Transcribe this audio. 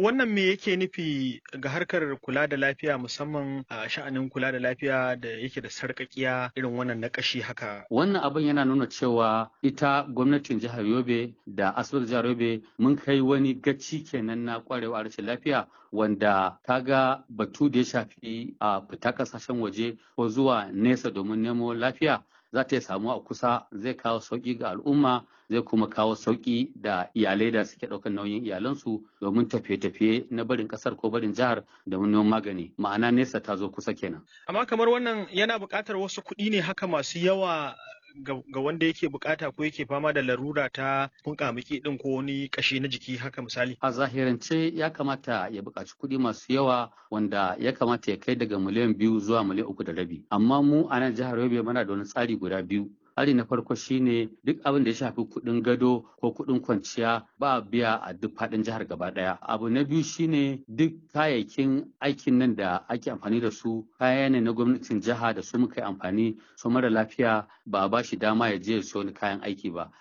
wannan me yake nufi ga harkar kula da lafiya musamman a sha'anin kula da lafiya da yake da sarƙaƙiya irin wannan na ƙashi haka? Wannan abin yana nuna cewa ita gwamnatin jihar Yobe da asibitin jihar Yobe mun kai wani gaci kenan na kwarewa rashin lafiya wanda kaga batu da ya shafi a fita kasashen waje ko zuwa nesa domin nemo lafiya za ta samu a kusa zai kawo sauƙi ga al'umma zai kuma kawo sauƙi da iyalai da suke ɗaukar nauyin iyalansu domin tafiye-tafiye na barin ƙasar ko barin jihar da neman magani ma'ana nesa ta zo kusa kenan. Amma kamar wannan yana buƙatar wasu kuɗi ne haka masu yawa ga wanda yake bukata ko yake fama da larura ta kunkamiki din ko wani kashi na jiki haka misali. A zahirance ya kamata ya buƙaci kuɗi masu yawa wanda ya kamata ya kai daga miliyan biyu zuwa miliyan uku da rabi. Amma mu a nan jihar Yobe muna da wani tsari guda biyu. Tsari na farko shine duk abin da ya shafi kuɗin gado ko kuɗin kwanciya ba biya a duk faɗin jihar gaba ɗaya. Abu na biyu shine duk kayayyakin aikin nan da ake amfani da su kaya ne na gwamnatin jiha da su muka yi amfani su mara lafiya ba a ba shi dama ya je ya siyo kayan aiki ba.